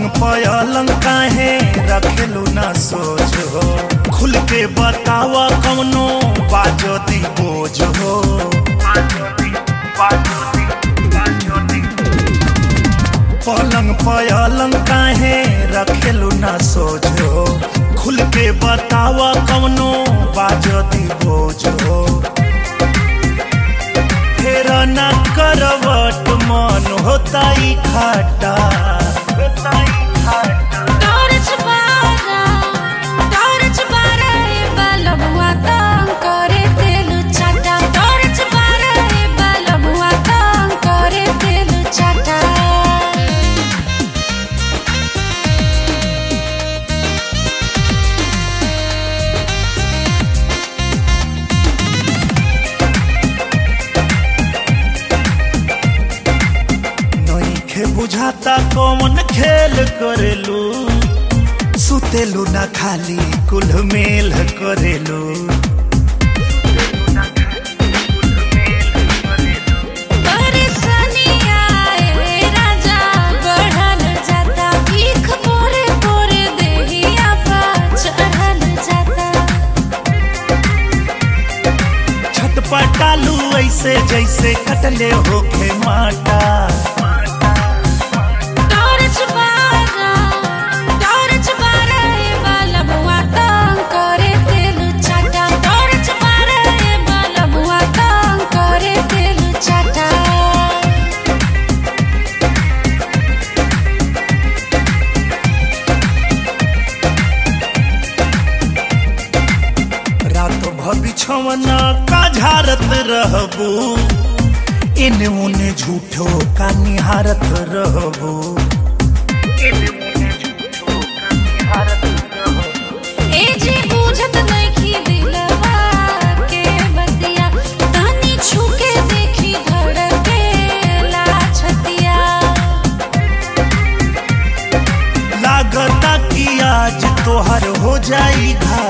पलंग काहे रखेलू ना सोच हो खुल के बतावा कौनो बाजो दी बोझ हो पलंग पलंग काहे रखेलू ना सोच हो खुल के बतावा कौनो बाजो दी बोझ हो फेर ना करवट मन होता ही खाटा टॉर्च बारा टॉर्च बारा ए बलबुआ तंग करे तेल चाटा टॉर्च बारा ए बलबुआ तंग करे तेल चाटा नइखे बुझाता कौन खेल करेलू सुतेलू ना खाली कुल मेल करेलू परेशानी आए राजा बढ़ल जाता भीख पोरे पोरे देहिया पा चढ़ल जाता छटपटालू ऐसे जैसे कटले होखे माटा टॉर्च बारा टॉर्च बारा ए बलबुआ तंग करे तेल चाटा टॉर्च बारा ए बलबुआ तंग करे तेल चाटा रात भबिछवना का झारत रहबू इने उने झूठो का निहारत रहबू ए जे बुझत नइखी दिलवा के बतिया तनी छुके देखी धड़के ला छतिया लागता कि आज तोहर हो जाई घाटा